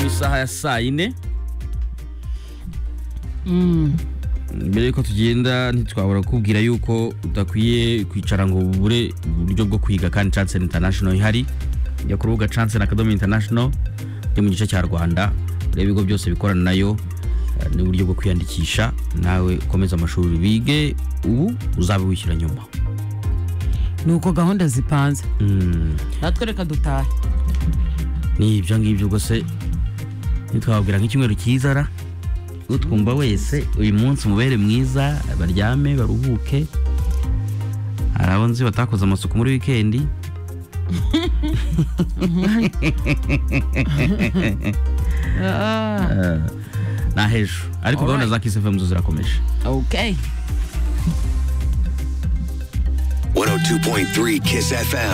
masaha ya saa yine mbere yuko tugenda ntitwabura kukubwira yuko udakwiye kwicara ngo ubure uburyo bwo kwiga kandi Chance International ihari jya ku rubuga Chance Academy International yo mu gice cya Rwanda urebe ibigo byose bikorana nayo eh, n'uburyo bwo kwiyandikisha nawe ukomeze amashuri bige ubu uzabe wishyura nyuma ni uko gahunda zipanze Mm, natwe reka dutahe ni ibyo ngibyo rwose ntitwababwira nk'icyumweru cyiza ra utwumva wese uyu munsi umubere mwiza baryame baruhuke hari abo nzi batakoze amasuku muri wikendi Ah, na hejuru ariko Alright. gahunda za kisefemu zo zirakomeje okay 102.3 Kiss FM.